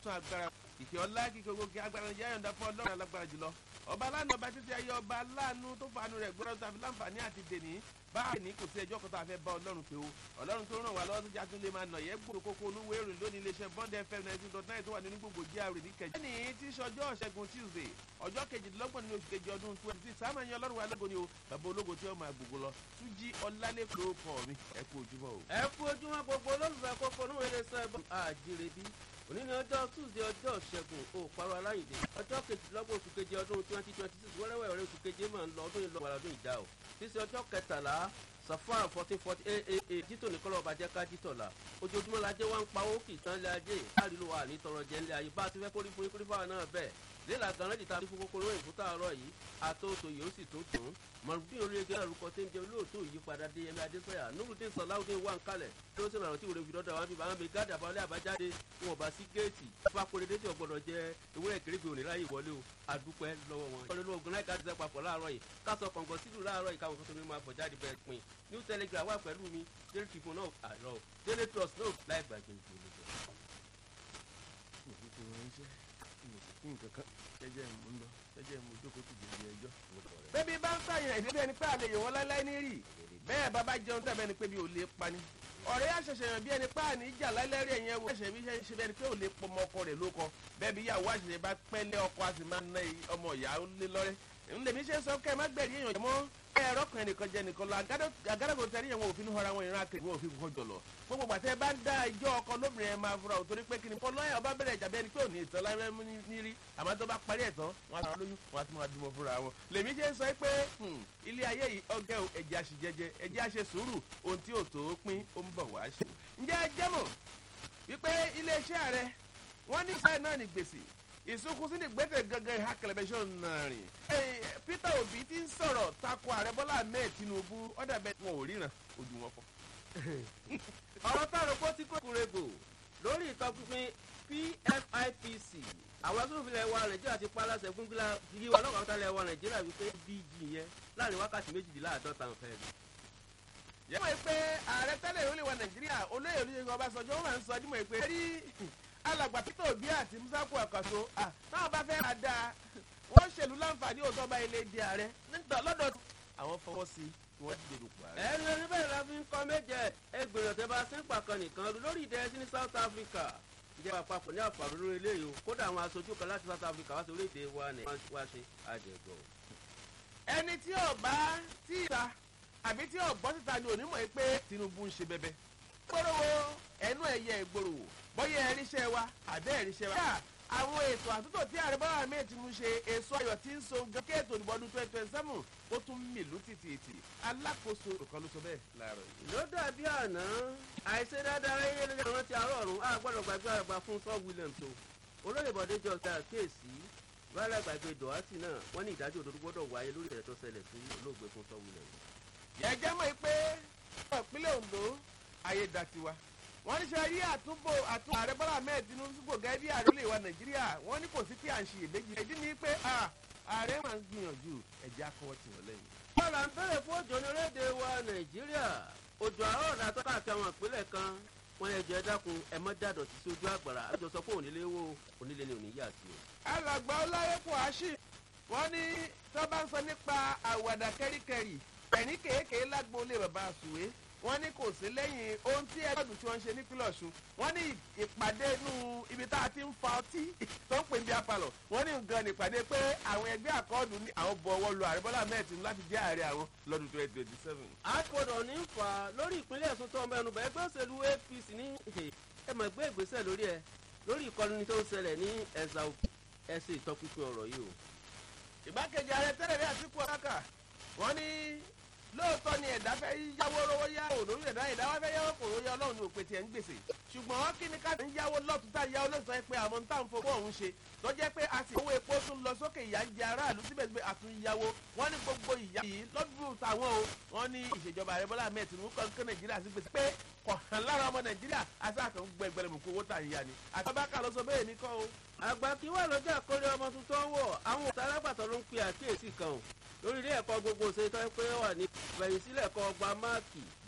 tún agbára ìkẹ́ ọlá kíkẹ́ ogun kí agbára ní yáyọ̀ǹda fún ọlọ́run alágbára jùlọ ọba aláàánú ọba títí ayé ọba aláàánú tó fàánú rẹ̀ gbọ́dọ̀ tàbí láǹfààní àti dèní báyìí ní kò sí ẹjọ́ kan tó a fẹ́ bá ọlọ́run pé o ọlọ́run tó ràn wá lọ́wọ́ tó já tún lè máa nà yẹ gbòòrò kókó olúwo èrò lónìí iléeṣẹ́ bond fm nineteen dot nine tó wà nínú gbogbo jíà rè ní kẹjọ. ẹnì tí í ṣọjọ́ ṣẹ́gun tuesday ọjọ́ kejìdínlọ́gbọ̀n nínú oṣù kejì ọdún twenty six sáà máa yan ọlọ́run wa lógo ni o bàbá ológo tí ó máa gbogbo lọ túnjí ọlálẹ́kùn ló kọ́ mi ẹ kú ojúmọ́ o. ẹ kú ojúmọ́ gbogbo olólùfẹ́ kókó ní wẹ́rẹ́ sọ ẹ̀bùn àjèrèbí òní ni ọjọ́ tuesday ọjọ́ ṣẹ́gun òparọ́ aláìdè ọjọ́ kejìlélọ́gbọ̀n oṣù keje ọdún twenty twenty six wẹ́rẹ́wẹ́rẹ́ oṣù keje máa ń lọ ọdún ìlọ wàrà ọdún ìjà o sísè ọjọ́ kẹtàlá safar fourteen forty eight eight eight jítò ní kọ́lọ́ ọba jẹ́ ká jítọ̀ la ojoojúmọ́ la jẹ́ wá ń pawó kì í tán lé ajé káàrí ló wà ní tọrọ jẹ́ ńlẹ̀ ayé bá a ti fẹ́ kórí fún ikú fáwọn náà bẹ́ẹ̀ léla ganan jìtá fún kókóró ìfúta ọ̀rọ̀ yìí àtòtò yìí ó sì tó tún mọ̀lúbí orílẹ̀-èdè àrùkọ tí ń jẹ olóòtú ìyípadà dé yẹmi adésọyà nurudin sọláwùdín wà ń kalẹ̀ tó sì ràrùn tí òde fi dọ́dọ̀ wá bí bàmí gádà balẹ àbájáde wọn bá sí géètì bá kórè dé tí ò gbọ́dọ̀ jẹ ewúrẹ́ kérébì òní láyé ìwọlé o àdúpẹ́ lọ́wọ́ wọn. ìkọlẹ lóògùn náà ká dìde papọ̀ láàárọ̀ yìí kásọ kọ̀ǹgọ̀ sílù láàárọ̀ yìí káwọn kan tó ní máa fọ̀ jáde bẹ́ẹ̀ pin new telegram wà pẹ̀lú mi daily tribune náà àárọ̀ daily trust náà láì gbàgbé ìgbòho jẹjẹ mo ń lọ jẹjẹ mo jókòó ti dèrè ẹjọ́. bébí bá ń sàyàn ìdílé ẹni pé àlejò wọn láéláé ní rì bẹ́ẹ̀ bàbá jẹun tàbí ẹni pé bí ò lè pani. ọ̀rẹ́ àṣẹṣẹ yàn bí ẹni pé àní ìjà láéláé rí ẹ̀yẹn wo ẹ̀ṣẹ̀ bí ṣe bí ẹni pé ò lè pọmọ ọkọ rẹ̀ ló kọ bẹ́ẹ̀ bí ìyàwó àṣẹṣẹ bá pẹ́ lé ọkọ a sì máa ná ọmọ ìyá lé lọ́rẹ́ ńlẹ̀mí ṣe sọ kẹ́ ẹ má gbẹ̀rí èèyàn mọ́ ẹ̀rọ kan ẹnìkan jẹ nìkan lọ àgádágò tẹ̀rí yẹn wọn òfin họra wọn ìran akẹ́kẹ́ wọn òfin kọ́ jọlọ gbogbo gbàtẹ́ bá ń dá ẹjọ́ ọkọ lóbìnrin ẹ̀ máa fura ò torí pé kí ni kọ́ lọ́yà ọba bẹ̀rẹ̀ ìjà bẹ́ẹ̀ ni pé ò ní ìtàn láyé ní rí àmọ́ tó bá parí ẹ̀ tán wọn á sọ lóyún wọn á tún máa dúró fúnra wọn. lèmi ṣe sọ pé ilé ayé yìí ọgẹ́ o ẹ̀jẹ̀ àṣìjẹjẹ ẹ̀jẹ̀ àṣẹ sùúrù ohun tí ò tó pín ó ń bọ̀ wá ṣe. ǹjẹ́ ẹ jẹ́ mọ̀ wípé iléeṣẹ́ rẹ wọ́n ní sáà náà ní gbèsè ìsunkúnsí ní gbẹ́tẹ̀ gangan ìhà kẹlẹ́bẹ̀ṣọ́ náà rìn. peter obi ti ń sọ̀rọ̀ tako ààrẹ bọ́lá ahmed tinubu ọ̀dà bẹ́ẹ̀ wọn ò ríran ojú wọn fọ́. ọ̀rọ̀ táwọn kó tí kò kúrègbò lórí ìtọ́pinpin pfipc àwọn asòfin wa nàìjíríà ti pa aláṣẹ fún gíga ọlọ́pàá tó lẹ̀ wa nàìjíríà wípé bg yẹn láàrin wákàtí méjìléláàádọ́ta ń fẹ́ mi. yẹ́n wọ́n pé ààrẹ tẹ́lẹ̀ ìrọ̀lẹ́ wa nàìjíríà olóyè olóyè ọbaṣọjọ́ wọn máa ń sọ ọdún mọ̀ pé rí alàgbà peter obi àti musaku àkàṣọ táwọn bá fẹ́ máa dáa wọ́n ṣèlú láǹfààní òótọ́ bá ilé di ààrẹ nígbà lọ́dọ̀ àwọn fọwọ́ sí i wọ́n ti dèrò pa ààrẹ. ẹni orí bẹ́ẹ̀ la fi ń kọ́ méje ẹgbẹ̀rún ọ̀tẹ́ bá sí pàkan nìkan lórí ìdẹ́sí ní south africa ìjọba àpapọ̀ ní àpàrọ̀ lórí eléyìí o kódà àwọn aṣojú kan láti south africa wá sí orílẹ̀-èdè wa ní wá ṣe àjẹgbọ̀. ẹni tí ò bá tí ì ta àbí tí ò gbọ́ síta ni onímọ̀ pé tinubu ń ṣe bẹ́bẹ́. gbọ́dọ̀ ẹnu ẹ̀yẹ ìgboro bọ́yá ẹ̀ríṣẹ́ wa àbẹ́ ẹ̀ríṣẹ́ wa. àwọn ètò àtúntò tí ààrẹ bọ́lá ahmed tinubu ṣe èso ayọ̀ tí ń so gẹ́gẹ́ ètò ìdìbò ọdún twenty twenty seven ó tún mìlú tìtìtì alákòóso kan ló sọ bẹ́ẹ̀ láàárọ̀ yìí. ló dàbí àná àìṣe dáadáa ẹyẹ lórí àwọn tí àárọ̀ ọ̀run á gbọ́dọ̀ gbàgbé àgbà fún sọ williams o olóyè bọ̀dé jọ ta kéèsì rárá gbàgbé dọ̀hátì náà wọ́n ní ìdájọ́ òdodo gbọ́dọ̀ wáyé lórí ìṣẹ̀lẹ̀ tó ṣẹlẹ̀ sí olóògbé fún sọ williams. yẹ́jẹ́ mọ̀ pé ìpínlẹ̀ ondo ayé dàtiwa wọ́n ní sẹ́ rí àtúbọ̀ àtún ààrẹ bọ́lá ahmed tinubu sípò gẹ́gẹ́ bí ààrẹ olè wa nàìjíríà wọ́n ní kò sí pé à ń ṣe èméjì ẹ̀dí ni pé ààrẹ máa ń gbìyànjú ẹ̀jẹ̀ akọwọ́ tì wọ́n lẹ́yìn. bọ́lá ń bẹ̀rẹ̀ fún òjò ní orílẹ̀-èdè wa nàìjíríà òjò àárọ̀ ọ̀dà tó káàkiri àwọn ìpínlẹ̀ kan wọ́n yẹ jẹ́ dákun ẹ mọ́ dàdọ̀ sí sójú àgbàrá àjọ sọ pé onílé wo onílé ni òní yà sí o. alàgbà ọláyẹ̀pọ̀ àṣì wọ́n ní tó bá ń sọ nípa àwàdà kẹ́ríkẹ́rì ẹ̀ní kéékèé lágbo lè bàbá àsùwé wọ́n ní kò sí lẹ́yìn ohun tí ẹgbẹ́dùn tí wọ́n ń ṣe nípínlẹ̀ ọ̀ṣun wọ́n ní ìpàdé inú ibi tá a ti ń fa ọtí tó ń pè ní apalọ̀ wọ́n ní nǹkan nípàdé pé àwọn ẹgbẹ́ àkọọ́dù ní àwọn bọ̀ ọwọ́ lu ààrẹ bọ́lá mẹ́ẹ̀tì láti jẹ́ ààrẹ àwọn lọ́dún twenty twenty seven. àkọọ̀dọ̀ ní fà á lórí ìpínlẹ̀ ẹ̀sùn tó ń bẹnu bẹ́ẹ̀ ẹgbẹ́ òṣèlú apc ní ẹ mọ̀ gbé ìgbésẹ̀ lórí ẹ lórí ìkọlù tó ń ṣẹlẹ̀ ní ẹ̀sà ẹ̀sìn ìtọ́pinpin ọ̀rọ̀ yìí o. ìgbákejì ààrẹ tẹ́lẹ̀ rí àtìkú ọ̀kákà wọ́n ní lóòótọ́ ni ẹ̀dá fẹ́ yáwó rówó yá òlórí ẹ̀dá ẹ̀dá wá fẹ́ yáwó kò róyá ọlọ́run ní òpè tiẹ̀ ń gbèsè ṣùgbọ́n kí ni ká ń yáwó lọ́tún tá yáwó lọ́sàn-án pé àwọn tá à ń fowó ọ̀hún ṣe tó jẹ́ pé a sì owó epo tún lọ sókè ìyá ń jẹ aráàlú síbẹ̀síbẹ̀ àtúnyáwó wọ́n ní gbogbo ìyá yìí lọ́dún táwọn o wọ́n ní ìṣèjọba ààrẹ bọ́lá ahmed tinubu kan kán nàìjíríà sí gbèsè pé kò hàn lára ọmọ nàìjíríà asáàkàn gbẹgbẹrẹ mú kó owó tà ń yá ni àtàbákà ló sọ bẹ́ẹ̀ ní kọ́ o. àgbà kí wà lọ́jà kórè ọmọ tuntun wọ̀ àwọn òtá alágbàtọ́ ló ń pe àkíyèsí kan o lórí ilé ẹ̀kọ́ gbogbo ṣe tọ́ pé wà ní ìbẹ̀yìn sílẹ̀ kọ́ ọgbà máàkì